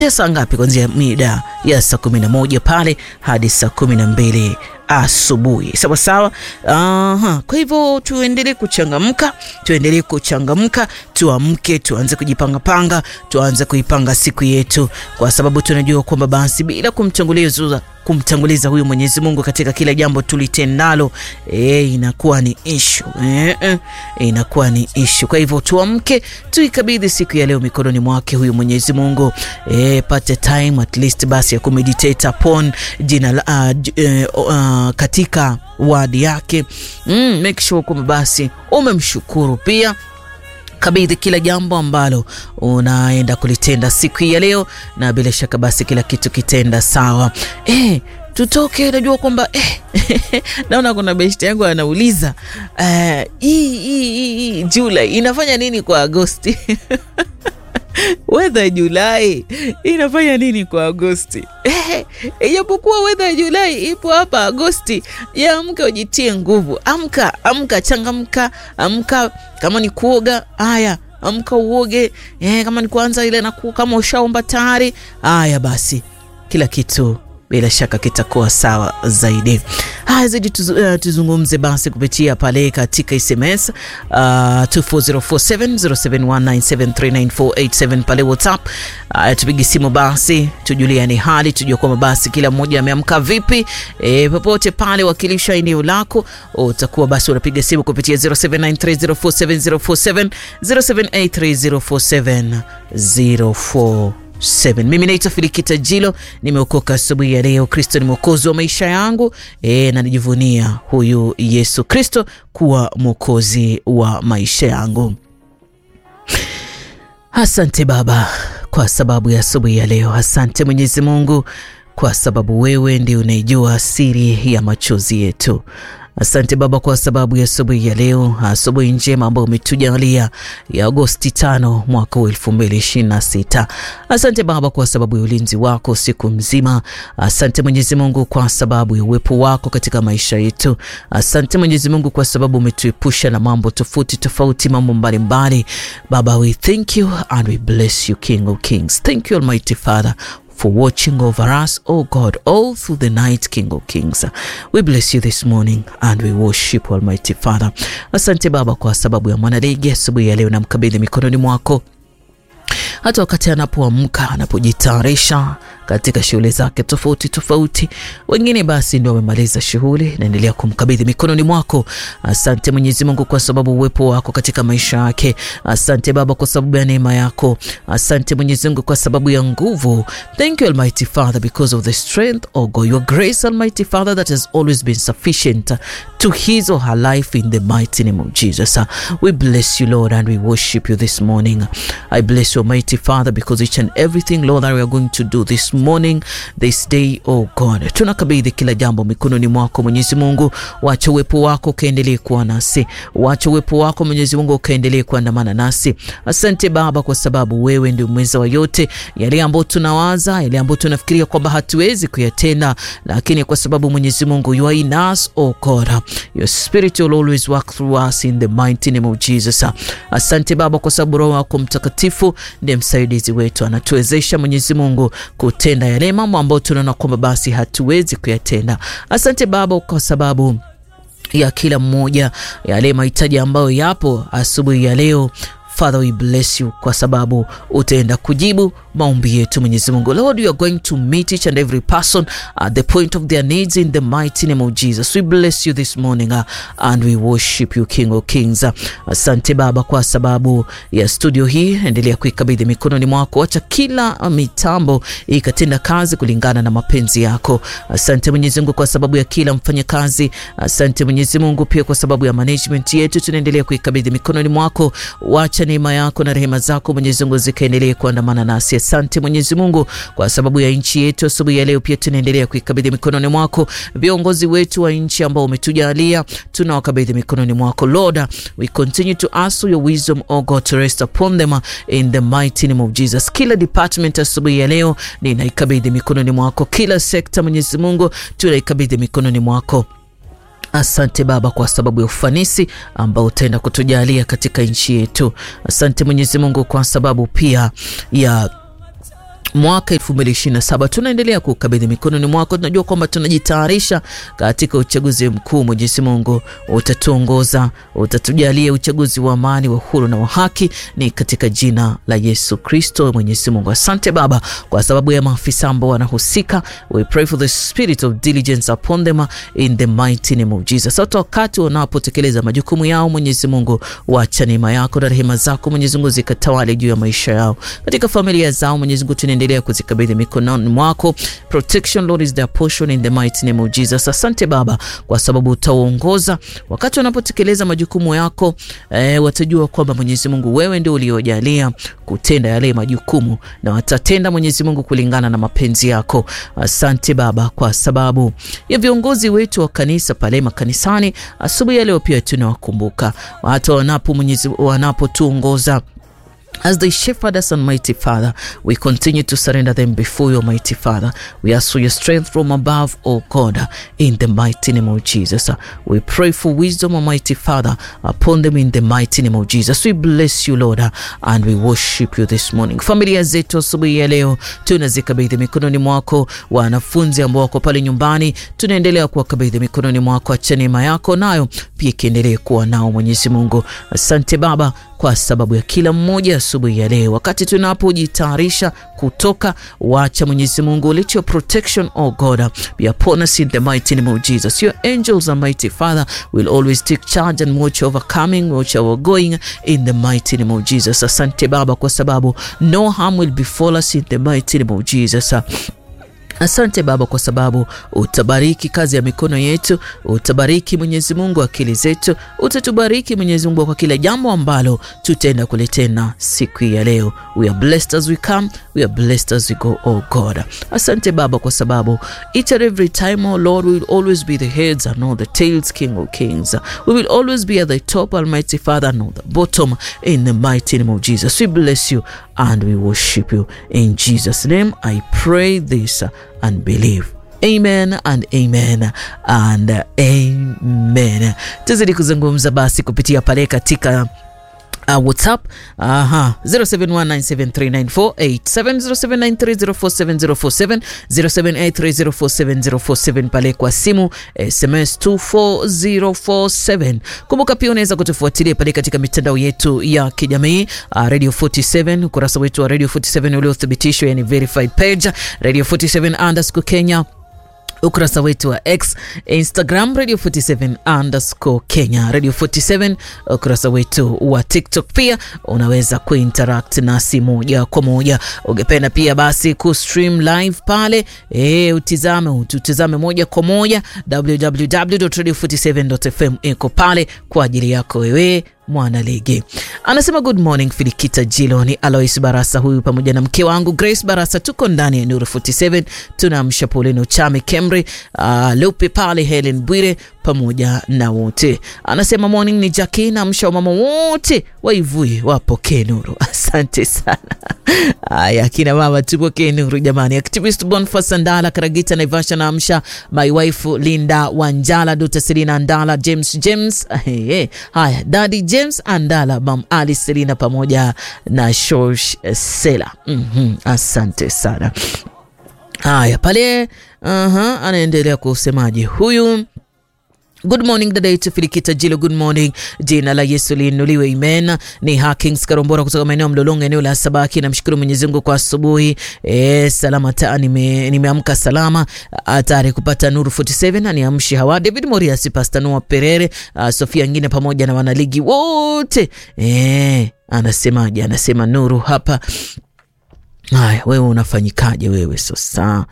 saa ngapi? Kuanzia mida ya saa kumi na moja pale hadi saa kumi na mbili asubuhi sawa sawa. Aha, kwa hivyo tuendelee kuchangamka, tuendelee kuchangamka, tuamke, tuanze kujipangapanga, tuanze kuipanga siku yetu, kwa sababu tunajua kwamba basi bila kumtanguliza kumtanguliza huyu Mwenyezi Mungu katika kila jambo tulitendalo, e, inakuwa ni ishu e, e, inakuwa ni ishu. Kwa hivyo tuamke, tuikabidhi siku ya leo mikononi mwake huyu Mwenyezi Mungu e, pate time at least basi ya kumeditate upon jina la uh, uh, katika wadi yake mm, make sure kwamba basi umemshukuru pia kabidhi kila jambo ambalo unaenda kulitenda siku hii ya leo, na bila shaka basi kila kitu kitenda sawa. Eh, tutoke. Najua kwamba eh, naona kuna beshte yangu anauliza hii uh, hii Julai inafanya nini kwa Agosti? Wedha Julai inafanya nini kwa Agosti? Ijapokuwa eh, wedha ya Julai ipo hapa Agosti, ya amka ujitie nguvu, amka amka, changamka, amka. Kama ni kuoga, haya amka uoge. Eh, kama ni kuanza ile na kama ushaomba tayari, haya basi kila kitu bila shaka kitakuwa sawa zaidi. Haya, zaidi tuzu, uh, tuzungumze basi kupitia pale katika SMS uh, 24047 0719739487 pale WhatsApp. Uh, tupige simu basi tujuliane hali, tujue kwamba basi kila mmoja ameamka vipi. E, popote pale wakilisha eneo lako, utakuwa basi unapiga simu kupitia 0793047047 0783047047 7. Mimi naitwa Filikita Jilo, nimeokoka asubuhi ya leo. Kristo ni mwokozi wa maisha yangu e, na nijivunia huyu Yesu Kristo kuwa mwokozi wa maisha yangu. Asante Baba kwa sababu ya asubuhi ya leo. Asante Mwenyezi Mungu kwa sababu wewe ndio unaijua siri ya machozi yetu. Asante Baba kwa sababu ya asubuhi ya leo, asubuhi njema ambayo umetujalia ya Agosti tano mwaka wa elfu mbili ishirini na sita. Asante Baba kwa sababu ya ulinzi wako siku mzima. Asante Mwenyezi Mungu kwa sababu ya uwepo wako katika maisha yetu. Asante Mwenyezi Mungu kwa sababu umetuepusha na mambo tofauti tofauti, mambo mbalimbali. Baba, we thank you and we bless you, King of Kings. Thank you Almighty Father for watching over us, oh God, all through the night, King of Kings. We bless you this morning and we worship Almighty Father. Asante Baba kwa sababu ya mwanaligi asubuhi ya leo, namkabidhi mikononi mwako hata wakati anapoamka anapojitayarisha katika shughuli zake tofauti tofauti. Wengine basi ndio wamemaliza shughuli, naendelea kumkabidhi mikononi mwako. Asante Mwenyezi Mungu kwa sababu uwepo wako katika maisha yake. Asante Baba kwa sababu ya neema yako. Asante Mwenyezi Mungu kwa sababu ya nguvu. Thank you Almighty Father because of the strength oh God, your grace Almighty Father that has always been sufficient to his or her life in the mighty name of Jesus. We bless you Lord and we worship you this morning. I bless you Almighty Father because each and everything Lord that we are going to do this morning this day oh God, tunakabidhi kila jambo mikononi mwako Mwenyezi Mungu. Wacha uwepo wako ukaendelee kuwa nasi, wacha uwepo wako Mwenyezi Mungu ukaendelee kuandamana nasi. Asante Baba kwa sababu wewe ndio mweza wa yote. Yale ambayo tunawaza, yale ambayo tunafikiria kwamba hatuwezi kuyatenda, lakini kwa sababu Mwenyezi Mungu you are in us oh God, your spirit will always work through us in the mighty name of Jesus. Asante Baba kwa sababu Roho wako Mtakatifu ndiye msaidizi wetu, anatuwezesha Mwenyezi Mungu kutenda yale mambo ambayo tunaona kwamba basi hatuwezi kuyatenda. Asante Baba kwa sababu ya kila mmoja, yale mahitaji ambayo yapo asubuhi ya leo. Father, we bless you kwa sababu utaenda kujibu maombi yetu Mwenyezi Mungu. Lord, you are going to meet each and every person at the point of their needs in the mighty name of Jesus. We bless you this morning uh, and we worship you King of Kings. Asante Baba kwa sababu ya studio hii, endelea kuikabidhi mikononi mwako, acha kila mitambo ikatenda kazi kulingana na mapenzi yako. Asante Mwenyezi Mungu kwa sababu ya kila mfanyakazi. Asante Mwenyezi Mungu pia kwa sababu ya management yetu, tunaendelea kuikabidhi mikononi mwako, wacha neema yako na rehema zako Mwenyezi Mungu zikaendelee kuandamana nasi. Asante Mwenyezi Mungu kwa sababu ya nchi yetu. Asubuhi ya leo pia tunaendelea kuikabidhi mikononi mwako viongozi wetu wa nchi ambao umetujalia, tunawakabidhi mikononi mwako Lord. We continue to ask your wisdom oh God to rest upon them in the mighty name of Jesus. Kila department asubuhi ya leo ninaikabidhi mikononi mwako, kila sekta Mwenyezi Mungu tunaikabidhi mikononi mwako. Asante Baba kwa sababu ya ufanisi ambao utaenda kutujalia katika nchi yetu. Asante Mwenyezi Mungu kwa sababu pia ya mwaka 2027 tunaendelea kukabidhi mikononi mwako. Tunajua kwamba tunajitayarisha katika uchaguzi mkuu. Mwenyezi Mungu utatuongoza, utatujalia uchaguzi wa amani, wa huru na wa haki, ni katika jina la Yesu Kristo. Mwenyezi Mungu, asante Baba kwa sababu ya maafisa ambao wanahusika. We pray for the spirit of diligence upon them in the mighty name of Jesus. Hata wakati wanapotekeleza majukumu yao, Mwenyezi Mungu, wacha neema yako na rehema zako Mwenyezi Mungu zikatawale juu ya maisha yao, katika familia zao Mwenyezi Mungu endelea kuzikabidhi mikononi mwako. Protection Lord is their portion in the mighty name of Jesus. Asante Baba kwa sababu utaongoza wakati wanapotekeleza majukumu yako. Eh, watajua kwamba Mwenyezi Mungu wewe ndio uliojalia kutenda yale majukumu na watatenda Mwenyezi Mungu kulingana na mapenzi yako. Asante Baba kwa sababu ya viongozi wetu wa kanisa pale makanisani. Asubuhi ya leo pia tunawakumbuka hata wanapo Mwenyezi wanapotuongoza As they shepherd us, Almighty Father, we continue to surrender them before you, Almighty Father. We ask for your strength from above, O God, in the mighty name of Jesus. We pray for wisdom, Almighty Father, upon them in the mighty name of Jesus. We bless you, Lord, and we worship you this morning. Familia zetu asubuhi ya leo tunazikabidhi mikononi mwako. Wanafunzi ambao wako pale nyumbani, tunaendelea kuwakabidhi mikononi mwako. Acha neema yako nayo pia ikiendelee kuwa nao, Mwenyezi Mungu. Asante Baba kwa sababu ya kila mmoja asubuhi ya leo, wakati tunapojitayarisha kutoka, wacha Mwenyezi Mungu, let your protection oh God be upon us in the mighty name of Jesus. Your angels, Almighty Father, will always take charge and watch over coming, watch over going in the mighty name of Jesus. Asante Baba kwa sababu no harm will befall us in the mighty name of Jesus. Asante Baba kwa sababu utabariki kazi ya mikono yetu, utabariki Mwenyezi Mungu akili zetu, utatubariki Mwenyezi Mungu kwa kila jambo ambalo tutaenda kulitenda siku ya leo. We are blessed as we come, we are blessed as we go, oh God. Asante Baba kwa sababu each and every time, oh Lord, we will always be the heads and not the tails, King of Kings. We will always be at the top, Almighty Father, not the bottom, in the mighty name of Jesus. We bless you and we worship you. In Jesus' name, I pray this and believe. Amen and amen and amen. Tuzidi kuzungumza basi kupitia pale katika Uh, WhatsApp aha 0719739487 0793047047 pale kwa simu SMS 24047. Kumbuka pia unaweza kutufuatilia pale katika mitandao yetu ya kijamii uh, Radio 47 ukurasa wetu wa Radio 47 uliothibitishwa, yani verified page Radio 47 underscore Kenya ukurasa wetu wa X, Instagram Radio 47 underscore Kenya, Radio 47 ukurasa wetu wa TikTok. Pia unaweza kuinteract nasi moja kwa moja. Ungependa pia basi kustream live pale, e, utizame ututizame moja kwa moja www.radio47.fm iko pale kwa ajili yako wewe mwana ligi anasema good morning Filikita Jilo, ni Alois Barasa huyu pamoja na mke wangu Grace Barasa, tuko ndani ya Nuru 47 tunamsha Paulino Chame Kemri, uh, Lupe pale Helen Bwire pamoja na wote. Anasema morning ni Jackie na msha mama wote waivui wapokee nuru. Asante sana. Aya, kina mama tupokee nuru jamani. Activist Boniface Ndala Karagita Naivasha na amsha my wife Linda Wanjala Dr. Selina Ndala James James. Hey, hey. Haya, Daddy James Andala Mam Ali Selina pamoja na Shosh Sela. Mm -hmm. Asante sana. Haya pale, uh -huh, anaendelea kusemaje huyu Good morning dada yetu Filikita Jilo, good morning. Jina la Yesu liinuliwe, amen. Ni Hakings Karombora kutoka maeneo Mlolongo, eneo la Sabaki. Namshukuru Mwenyezi Mungu kwa asubuhi e, salama ta, nime, nimeamka salama tayari kupata Nuru 47 aniamshi hawa David Moriasi, Pastor Noah Perere, uh, Sofia ngine pamoja na wanaligi wote e, anasemaje? Anasema Nuru hapa. Haya, wewe unafanyikaje wewe sasa?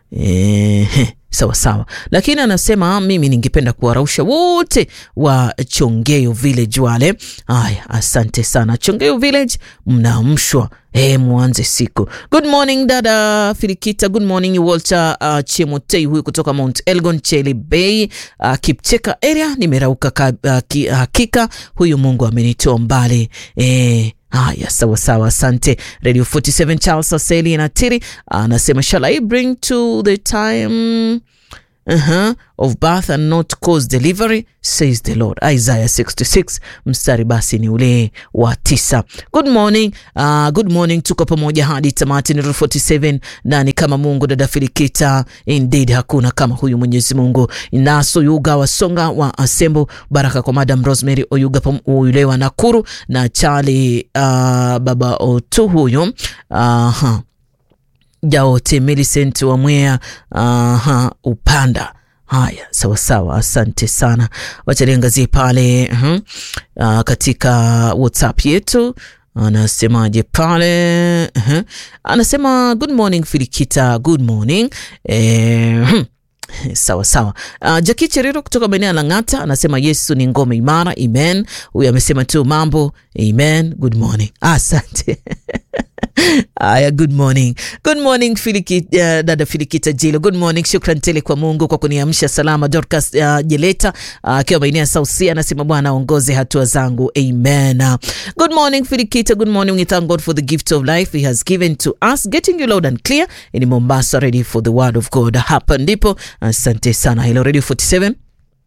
E, sawa sawa, lakini anasema mimi ningependa kuwarausha wote wa Chongeyo Village wale. Haya, asante sana Chongeyo Village, mnaamshwa eh, mwanze siku. Good morning dada Filikita, good morning Walter uh, Chemotei huyu kutoka Mount Elgon Cheli Bay uh, Kipcheka area. Nimerauka ka, uh, ki, hakika huyu Mungu amenitoa mbali eh, Haya, sawa sawa, asante. Radio 47 Charles Aseli na Tiri anasema shall I bring to the time uh-huh, of birth and not cause delivery says the Lord. Isaiah 66 mstari basi ni ule wa tisa. Good morning, uh, good morning, tuko pamoja hadi tamati. Ni 47 na ni kama Mungu, dada Filikita, indeed hakuna kama huyu Mwenyezi Mungu. Naso Yuga Wasonga wa Asembo, baraka kwa Madam Rosemary Oyuga yule wa Nakuru na Charlie uh, baba Otu huyo uh, Jaote Millicent wa Mwea uh, Upanda. Haya, sawa sawa, asante sana. Wacha niangazie pale uh, uh, katika WhatsApp yetu anasemaje pale uh, anasema good morning Filikita, good morning eh, Sawa sawa. Uh, Jaki Cheriro kutoka maeneo ya Lang'ata anasema Yesu ni ngome imara. Amen. Huyu amesema tu mambo. Amen. Good morning. Asante. Aya, good morning. Good morning Filikita, uh, dada Filikita Jilo. Good morning. Shukran tele kwa Mungu kwa kuniamsha salama. Dorcas uh, Jeleta akiwa uh, maeneo ya Sausia anasema Bwana aongoze hatua zangu. Amen. Uh, good morning Filikita. Good morning. We thank God for the gift of life he has given to us. Getting you loud and clear in Mombasa ready for the word of God. Hapa ndipo. Asante sana. Hello Radio 47.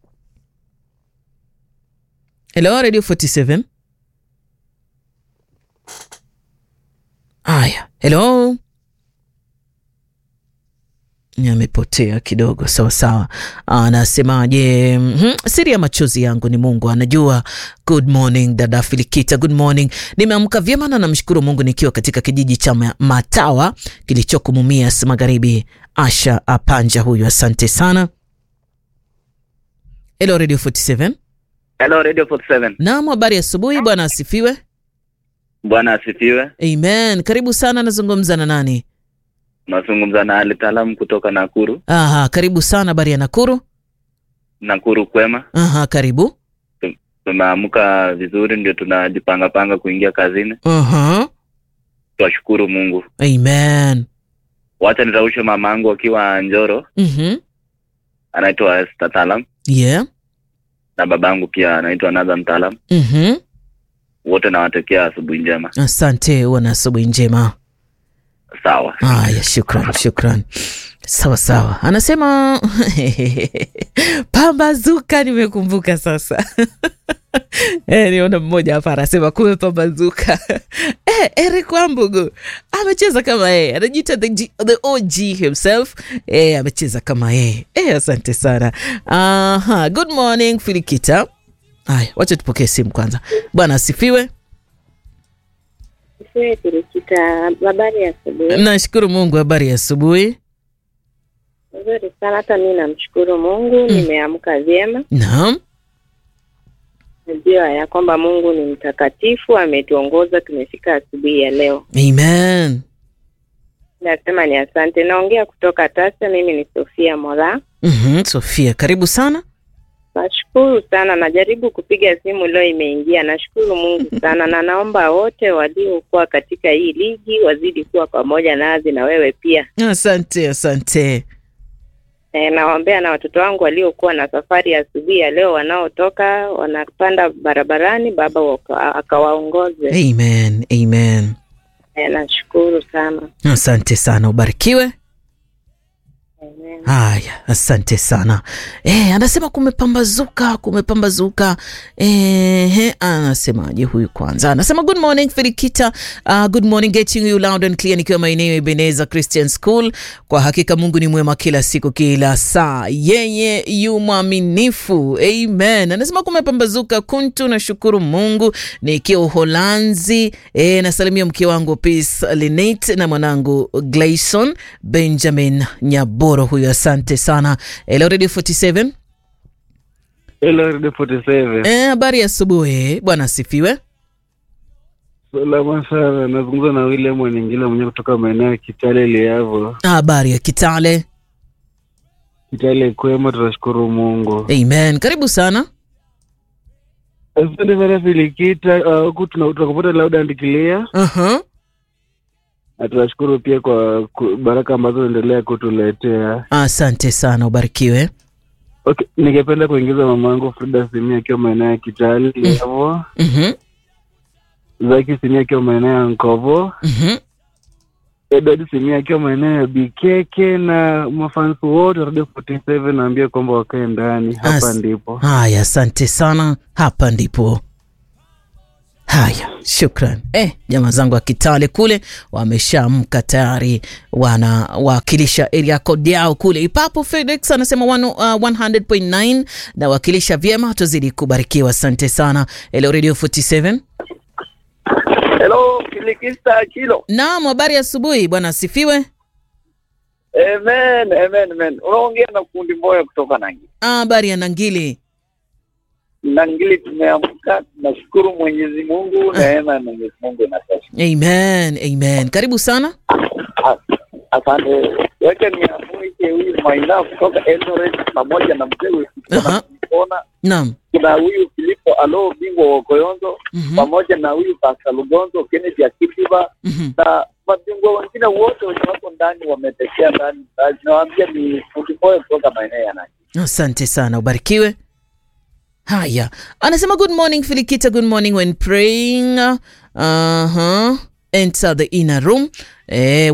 Hello Radio 47. Aya, hello, amepotea kidogo. Sawa sawa, anasemaje? mm -hmm. Siri ya machozi yangu ni Mungu anajua. Good morning dada Filikita, good morning. Nimeamka vyema na namshukuru Mungu nikiwa katika kijiji cha Matawa kilichoko Mumias Magharibi. Asha Apanja huyu, asante sana. Hello Radio 47. Hello Radio 47. Naam, habari asubuhi, bwana asifiwe. Bwana asifiwe. Amen. Karibu sana, nazungumza na nani? Nazungumza na Alitaalamu kutoka Nakuru. Aha, karibu sana. Habari ya Nakuru? Nakuru kwema. Aha, karibu. Tumeamka vizuri, ndio tunajipanga panga kuingia kazini. Aha. Twashukuru Mungu. Amen. Wacha nitaushe mama yangu akiwa Njoro, Mhm. anaitwa Esther Talam, Yeah. na babangu pia anaitwa Nathan Talam. Mhm. Wote nawatekea asubuhi njema. Asante, uwe na asubuhi njema. Sawa. Haya, shukran, shukran. Sawa sawa, anasema pambazuka. Nimekumbuka sasa. Eh, niona mmoja hapa anasema kume pambazuka. Eh, Eric Wambugu amecheza kama yeye, anajiita the, G- the OG himself. Eh, amecheza kama yeye. Eh, asante sana. Aha, good morning Filikita. Haya, wacha tupokee simu kwanza. Bwana asifiwe. Siwe Pirikita, habari ya asubuhi. Nashukuru Mungu, habari ya asubuhi. Nzuri sana, hata mi namshukuru Mungu nimeamka vyema. Naam. Najua ya kwamba Mungu ni mtakatifu, ametuongoza tumefika asubuhi ya leo. Amen. Nasema ni asante. Naongea kutoka Tasa, mimi ni Sofia Mola. Mhm, Sofia, karibu sana. Nashukuru sana, najaribu kupiga simu leo imeingia. Nashukuru Mungu sana, na naomba wote waliokuwa katika hii ligi wazidi kuwa pamoja nazi na wewe pia. Asante, asante. E, nawaombea na watoto wangu waliokuwa na safari ya asubuhi ya leo, wanaotoka wanapanda barabarani, Baba waka- akawaongoze. Amen, amen. E, nashukuru sana. Asante sana, ubarikiwe. Amen. Haya, asante sana. Eh, anasema kumepambazuka, kumepambazuka. Eh, anasemaje huyu kwanza? Anasema good morning Filikita. Uh, good morning getting you loud and clear nikiwa maeneo ya Ebeneza Christian School. Kwa hakika Mungu ni mwema kila siku kila saa. Yeye yu mwaminifu. Amen. Anasema kumepambazuka kuntu nashukuru Mungu nikiwa Uholanzi. Eh, nasalimia mke wangu Peace Linet na mwanangu Gleison Benjamin Nyaboro huyu asante sana. Hello Radio 47. Hello, Radio 47. Eh, habari ya asubuhi. Bwana asifiwe. Salama sana. Nazungumza na William Waningila mwenyewe kutoka maeneo ya Kitale Liavo. Habari ya Kitale. Kitale kwema, tunashukuru Mungu. Amen. Karibu sana. Asante sana Filikita, uh, huku tuna- tunakupata loud and clear, Uh-huh. na tunashukuru pia kwa ku- baraka ambazo unaendelea kutuletea. Asante sana, ubarikiwe. Okay, ningependa kuingiza mamangu Frida Simia akiwa maeneo ya Kitale Liavo, Mhm. Zaki Simia akiwa maeneo ya Nkovo, Mhm. Edward Simia akiwa maeneo ya Bikeke na mafansi wote wa Radio 47 naambia kwamba wakae ndani. Hapa As- ndipo. Haya, asante sana. Hapa ndipo. Haya, shukran. Eh, jamaa zangu wa Kitale kule wameshaamka tayari, wanawakilisha area code yao kule. Ipapo Felix anasema one, uh, 100.9 na wakilisha vyema, tuzidi kubarikiwa. Asante sana. Hello Radio 47. Hello, Kilikista Kilo. Naam, habari ya asubuhi bwana, asifiwe. Amen, amen, amen. Unaongea na kundi moja kutoka Nangili. Ah, Habari ya Nangili. Nangili tumeamka, tunashukuru Mwenyezi Mungu, neema ya Mwenyezi Mungu inatosha. Amen, amen. Karibu sana. As- Asante. Wacha niamwike huyu Maina kutoka Eldoret pamoja na mzee Aha. Kona. Naam. Kuna huyu Filipo Alo bingwa wa Koyonzo Mhm. pamoja na huyu Pastor Lugonzo, Kennedy Akitiba Mhm. na mabingwa wengine wote wenye wako ndani wametekea ndani. Na Nawaambia ni kundi moja kutoka maeneo ya Nangili. Asante sana, ubarikiwe. Haya, anasema good morning Filikita, good morning when praying. Uh-huh. Enter the inner room eh,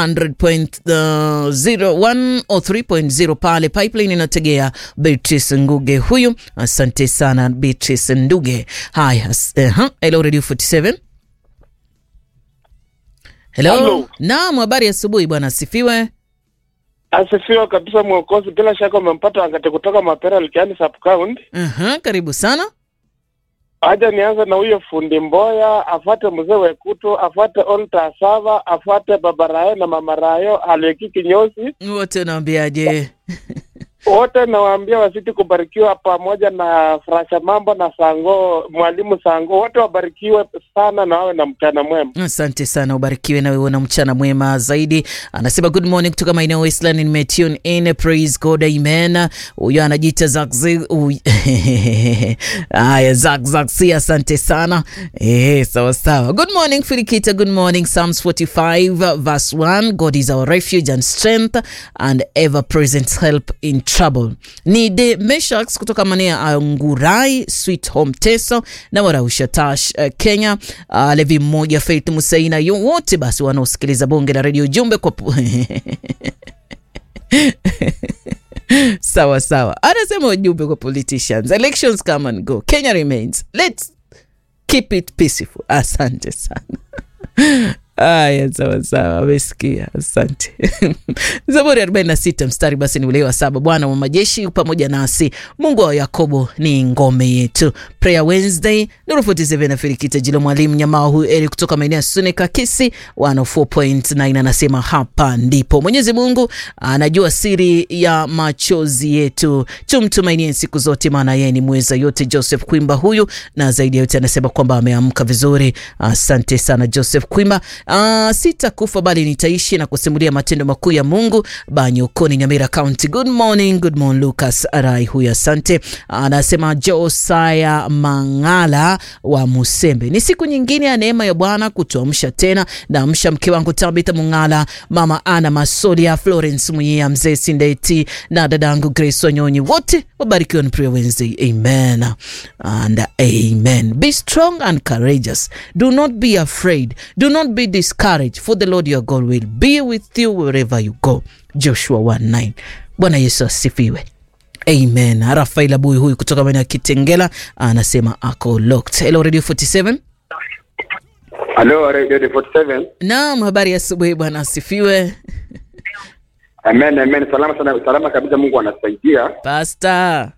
100.0 103.0 pale pipeline inategea Beatrice Nguge huyu. Asante sana Beatrice Nduge. Haya, s- uh-huh. Hello Radio 47. Hello. Hello. Naam, habari ya asubuhi bwana, asifiwe. Asifiwe kabisa Mwokozi. Bila shaka umempata wakati kutoka Mapera Likiani sub county. Uh-huh. Karibu sana. Aja nianze na huyo fundi Mboya, afuate mzee Wekuto, afuate Olta Sava, afuate baba Rayo na mama Rayo Aleki Kinyosi. Wote unaambiaje? Wote nawaambia wasiti kubarikiwa pamoja na Frasha Mambo na Sango, mwalimu Sango, wote wabarikiwe sana na wawe na mchana mwema. Asante sana, ubarikiwe na wewe na mchana mwema zaidi. Anasema good morning kutoka maeneo Westland, nimetune in, praise God, amen. Huyo anajiita Zakzi. uy- Haya, Zak Zaksi, asante sana. Eh, sawa sawa. Good morning Filikita, good morning. Psalms 45 verse 1, God is our refuge and strength and ever present help in trouble. Ni de Meshax kutoka maeneo ya Angurai, Sweet Home Teso na Warausha Tash, uh, Kenya. Uh, Levi mmoja, Faith Musaina, yo wote basi wanaosikiliza bonge la redio jumbe kwa pu- sawa sawa, anasema ujumbe kwa politicians, elections come and go, Kenya remains, let's keep it peaceful. Asante sana. Aya, sawa sawa, amesikia. Asante. Zaburi 46 mstari basi ni ule wa saba. Bwana wa majeshi yu pamoja nasi, Mungu wa Yakobo ni ngome yetu. Prayer Wednesday, Nuru 47 na Firikita Jilo, mwalimu Nyamao huyu Eri kutoka maeneo ya Sunika Kisi 104.9 anasema hapa ndipo Mwenyezi Mungu anajua siri ya machozi yetu, tumtumainie siku zote, maana yeye ni mweza yote. Joseph Kwimba huyu, na zaidi ya yote anasema kwamba ameamka vizuri. Asante sana Joseph Kwimba. Uh, sitakufa bali nitaishi na kusimulia matendo makuu ya Mungu. Banyokoni, Nyamira County. Good morning, good morning Lucas Arai huyu, asante. Anasema Josaya Mangala wa Musembe, ni siku nyingine ya neema ya Bwana kutuamsha tena. Naamsha mke wangu Tabitha Mungala, mama Ana Masolia, Florence Muyia, mzee Sindeti na dadangu Grace Wanyonyi, wote wabarikiwa ni Prayer Wednesday. Amen and amen. Be strong and courageous. Do not be afraid. Do not be discouraged, for the Lord your God will be with you wherever you go. Joshua 1:9. Bwana Yesu asifiwe. Amen. Rafael Abui huyu kutoka maeneo ya Kitengela anasema ako locked. Hello Radio 47. Halo, Radio 47. Naam, habari ya asubuhi bwana asifiwe. Amen, amen. Salama sana, salama kabisa. Mungu anasaidia. Pastor,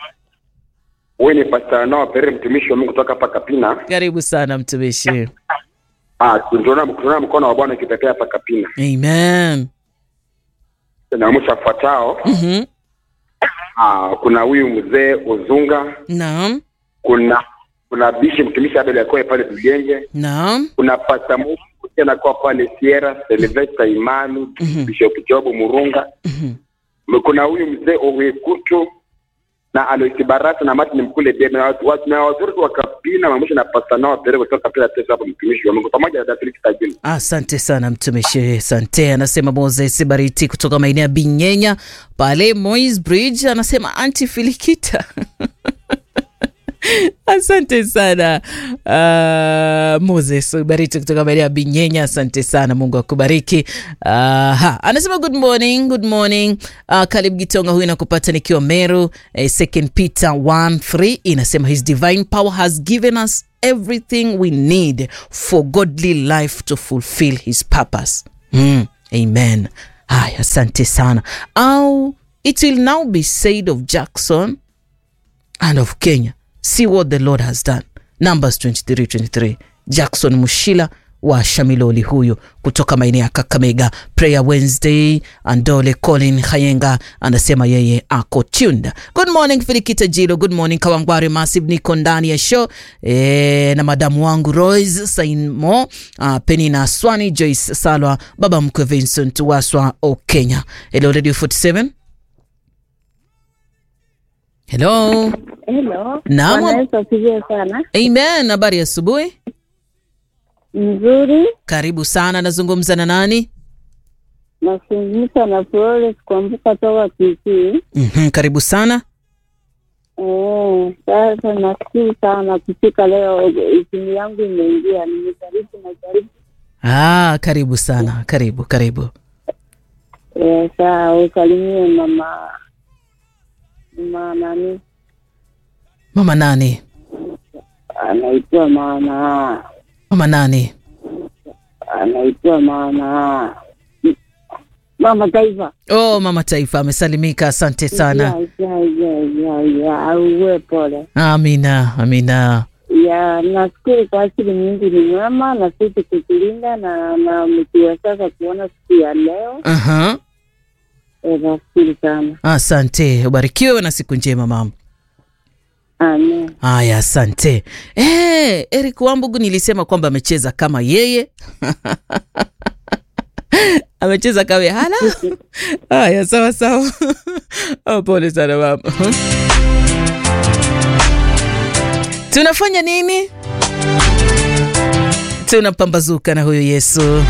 Wewe ni Pastor Noah Perere, mtumishi wa Mungu kutoka hapa Kapina. karibu sana mtumishi. Ah, tunaona tunaona mkono wa Bwana ukitokea hapa Kapina. Amen. Na mwisho afuatao, Mhm. ah, kuna huyu mzee Uzunga, Naam. kuna kuna bishi mtumishi Abel Yakoe pale Bugenge, Naam. kuna Pastor Mungu tena kwa pale Sierra, Sylvester Imani, Bishop Job Murunga. Kuna huyu mzee Owekutu na Aloisi Barasa na Martin Mkule Debe na watu watu na wazuri wa Kapina mamusha na Pastor Noah Perere kutoka pale Teso hapo mtumishi wa Mungu pamoja na Datiliki Tajini. Asante sana mtumishi, asante. Anasema Moses Bariti kutoka maeneo ya Binyenya pale Moys Bridge, anasema anti Filikita asante sana uh, moses bariti kutoka maeneo ya binyenya asante sana mungu akubariki uh, ha, anasema good morning good morning uh, kalib gitonga huyu nakupata nikiwa meru eh, second peter 1 3 inasema his divine power has given us everything we need for godly life to fulfill his purpose mm, amen haya asante sana au it will now be said of jackson and of Kenya. See what the Lord has done. Numbers 23 23. Jackson Mushila wa Shamiloli huyu kutoka maeneo ya Kakamega. Prayer Wednesday. Andole Colin Hayenga anasema yeye ako tuned. Good morning Filikita Jilo. Good morning Kawangware Massive, niko ndani ya show e, na madamu wangu Royce Sainmo, uh, Penina Swani, Joyce Salwa, baba mkwe Vincent Waswa o Kenya. Hello Radio 47. Hello. Hello. Naam. Bwana Yesu asifiwe sana. Amen. Habari ya asubuhi. Mzuri. Karibu sana. Nazungumza na nani? Nazungumza na Flores kuambuka toka Kisii. mm Karibu sana. Eh, sasa nashukuru sana kufika leo, simu yangu imeingia, nimejaribu najaribu. Ah, karibu sana. Karibu, karibu. Eh, saa usalimie mama mama nani Mama nani? anaitwa maana Mama nani? anaitwa maana mama taifa Oh, mama taifa amesalimika. Asante sana. ya ya ya ya ya auwe pole Amina, amina. ya nashukuru kwa asili mingi ni mwema na sisi kutulinda na na mkiwezesha kuona siku ya leo Aha. Eh, nashukuru sana Asante. Ubarikiwe na siku njema mama. amen Haya, asante. Eh, Eric Wambugu nilisema kwamba amecheza kama yeye. amecheza kama yeye. hala. Haya, sawa sawa. oh, pole sana mama. Tunafanya nini? Tunapambazuka na huyu Yesu.